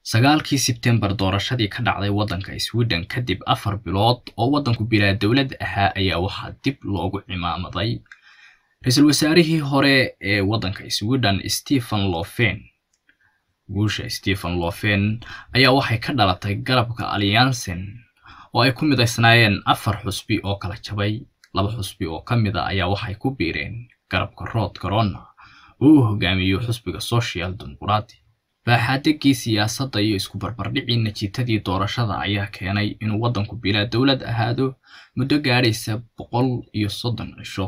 sagaalkii sebtembar doorashadii ka dhacday waddanka sweden kadib afar bilood oo waddanku bilaa dowlad ahaa ayaa waxaa dib loogu cimaamaday ra-iisul wasaarihii hore ee waddanka sweden stephen lofen guusha stephen lofen ayaa waxay ka dhalatay garabka alliansen oo ay ku midaysnaayeen afar xusbi oo kala jabay laba xusbi oo ka mid a ayaa waxay ku biireen garabka rood corona oo uu hogaamiyo xusbiga social dimuqraati baaxaadegii siyaasadda iyo isku barbardhicii natiijadii doorashada ayaa keenay inuu waddanku bilaa dowlad ahaado muddo gaadhaysa boqol iyo soddon cisho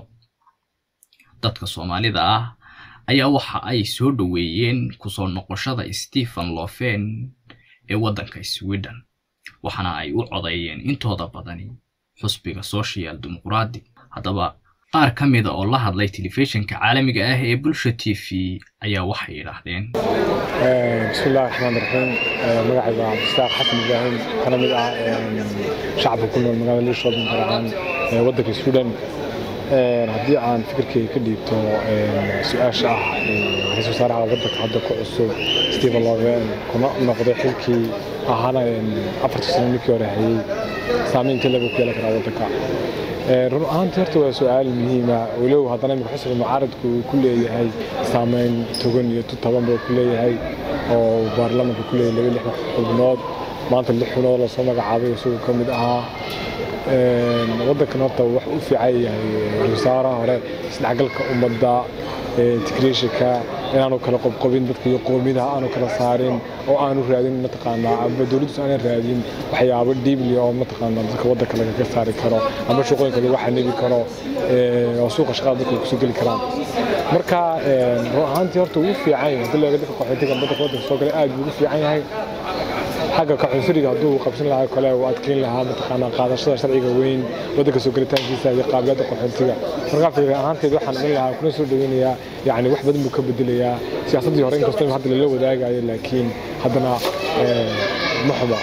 dadka soomaalida ah ayaa waxa ay soo dhoweeyeen kusoo noqoshada stephen lofen ee waddanka sweden waxaana ay u codeeyeen intooda badani xusbiga social dimuqraati haddaba qaar ka mida oo la hadlay telefishinka caalamiga ah ee bulsha t v ayaa waxay yidhaahdeen bismillahi raxmaan raxiim magacayga waa cabdistaaq xasan ibraahim kana mid ah shacabka ku nool magaalada liishoobin gaar ahaan waddanka sweden haddii aan fikirkeyga ka dhiibto su-aasha ah ra-iisul wasaaraha waddanka hadda ku cusub stephen loven kuna noqday xilkii ahaana afartii sano ninkii hore hayay saameyntii lagu ku yeelan karaa waddanka run ahaantii horta waa su-aal muhiima walow haddana imika xusbiga mucaaradku uu ku leeyahay saameyn togan iyo taban buu ku leeyahay oo baarlamanka ku leeyahay laba lix xubnood maanta lix xubnood lasoo magacaabay isagoo ka mid ahaa waddankan horta wax u fiican yahay wasaaraha hore isdhexgalka ummadda integration-ka inaanu kala qobqobin dadka iyo qoomidaha aanu kala saarin oo aanu raadin mataqaanaa amba dowladdiisu aanan raadin waxyaabo dhiibli oo mataqaanaa dadka waddanka lagaga saari karo amba shaqooyinka lagu xanibi karo oo suuqa shaqada dadka ay kusoo geli karaan marka run ahaantii horta wuu fiican yahay haddii looga dadka qaxootiga amba dadka waddanka soo galay aad buu ugu fiican yahay xagga kacunsuriga hadduu qabsan lahaa kale uu adkeyn lahaa mataqaanaa qaadashada sharciga weyn waddanka soo gelitaankiisa iyo qaabilada qaxoontiga markaa fikir ahaanteed waxaan odhan lahaa kuna soo dhaweynayaa yacni wax badan buu ka bedelayaa siyaasaddii hore inkastoo hadda lala wadaagayo laakiin haddana ma xuma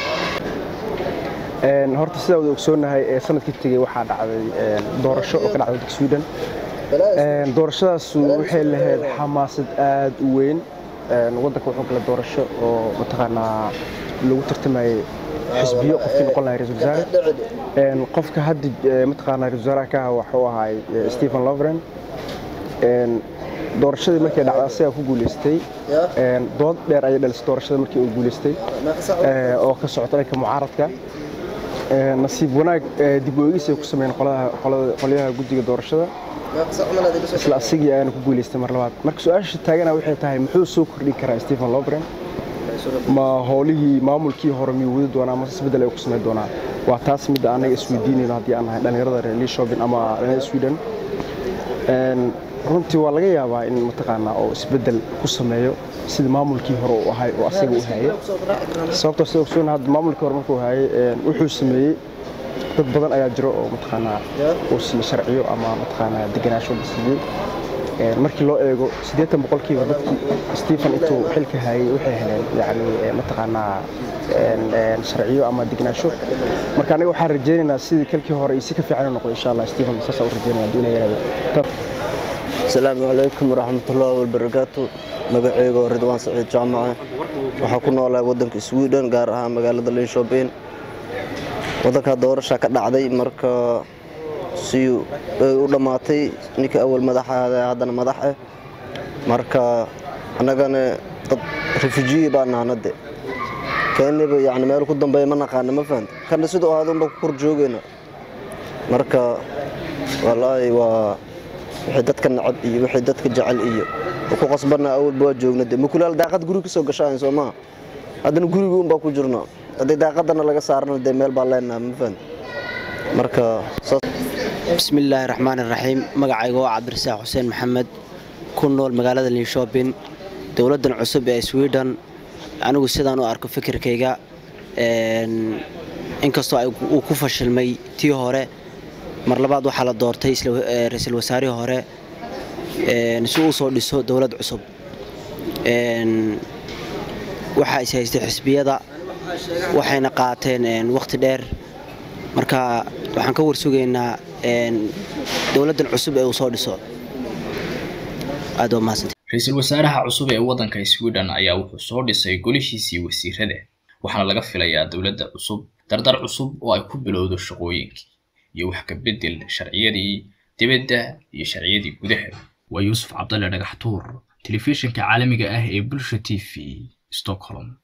horta sidaa wada ogsoonahay sanadkii tegey waxaa dhacday doorasho oo ka dhacday waddanka sweden doorashadaas waxay lahayd xamaasad aad u weyn waddanka wuxuu gala doorasho oo mataqaanaa lagu tartamayay xisbiyo qofkii noqon lahay ra-isul wasaare qofka hadda mataqaanaa ra-isul wasaaraha ka aha waxuu ahay stephen lovren doorashadii markay dhacday asagaa ku guuleystay dood dheer ayay dhalisay doorashada markii uu guuleystay oo ka socota dhanka mucaaradka nasiib wanaag dib u eegis ay ku sameeyeen qolyaha guddiga doorashada isla asigii ayaana ku guuleystay mar labaad marka su-aasha taagana waxay tahay muxuu soo kordhin karaa stephen lovren ma howlihii maamulkii hore miyuu wadi doonaa mase isbeddel ay ku samayn doonaa waa taas midda annaga isweydiinayno haddii aan nahay dhallinyarada reer liishobin ama dhallinyarada sweden runtii waa laga yaabaa in mataqaanaa oo isbeddel ku sameeyo sida maamulkii hore uu ahay oo asaga u hayay sababtoo sida ogsoon hadda maamulkii hore markuu hayay wuxuu sameeyey dad badan ayaa jiro oo mataqaanaa uu siiyey sharciyo ama mataqaanaa degenaansho la siiyey markii loo eego siddeetan boqolkiiba dadkii stephen intuu xilka hayay waxay heleen yacni mataqaanaa sharciyo ama degenaansho marka anaga waxaan rajaynaynaa sidii kalkii hore iyo si ka fiican u noqdo insha allah stephen saasaan u rajaynaya hadduu ina yaraado asalaamu calaykum waraxmatullaahi wabarakaatu magaceyga oo ridwaan saciid jaamace waxaa ku noolahay waddanka sweden gaar ahaan magaalada linshoben waddankaa doorasha ka dhacday marka si u dhammaatay ninkii awal madaxaada haddana madax ah marka annagana dad refujiye baa nahanade keeniba yani meel ku dambeeya ma naqaana ma fahanta kana siduu ahaada unba ku kor joogayna marka wallaahi waa wixii dadka nacab iyo wixii dadka jecel iyo ku qasbana awalba waa joogna de makulaal daaqad guri ka soo gashaan soo maa haddana guriga unbaa ku jirna haddii daaqadana laga saarana dee meel baa leenaha ma fahanta marka bismillaahi raxmaan iraxiim magacayga waa cabdirasaaq xuseen maxamed ku nool magaalada linshoobin dowladdan cusub ee sweden anigu sidaan u arko fikirkayga inkastoo uu ku fashilmay tii hore mar labaad waxaa la doortay ra-iisul wasaarihii hore si uu soo dhiso dowlad cusub waxaa is haystay xisbiyada waxayna qaateen wakhti dheer marka waxaan ka warsugaynaa dowladdan cusub ee uu soo dhiso aad waa mahadsantay ra-iisul wasaaraha cusub ee waddanka sweden ayaa wuxuu soo dhisay golihiisii wasiirada waxaana laga filayaa dowladda cusub dardar cusub oo ay ku bilowdo shaqooyinkii iyo wax ka beddel sharciyadii dibadda iyo sharciyadii gudaha waa yuusuf cabdalle dhagaxtuur telefishinka caalamiga ah ee bulsha t v stockholm